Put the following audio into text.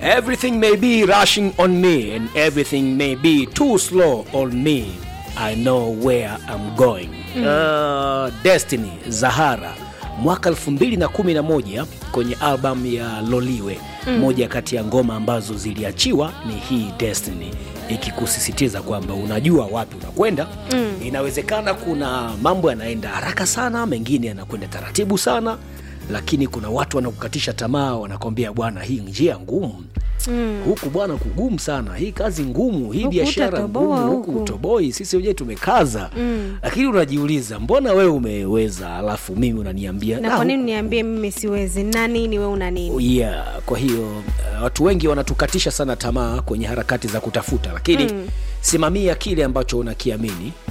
everything may be rushing on me and everything may be too slow on me i know where i'm going uh, destiny zahara mwaka 211 kwenye albamu ya loliwe mm. moja kati ya ngoma ambazo ziliachiwa ni hii destiny ikikusisitiza kwamba unajua wapi unakwenda mm. inawezekana kuna mambo yanaenda haraka sana mengine yanakwenda taratibu sana lakini kuna watu wanakukatisha tamaa wanakwambia bwana hii njia ngumu mm. huku bwana kugumu sana hii kazi ngumu hii Huku biashara utatoboa ngumu huku huku. utoboi sisi wenyewe tumekaza mm. lakini unajiuliza mbona wewe umeweza alafu mimi unaniambia na "Ah, kwa nini niambie mimi siwezi na nini we una nini yeah kwa hiyo uh, watu wengi wanatukatisha sana tamaa kwenye harakati za kutafuta lakini mm. simamia kile ambacho unakiamini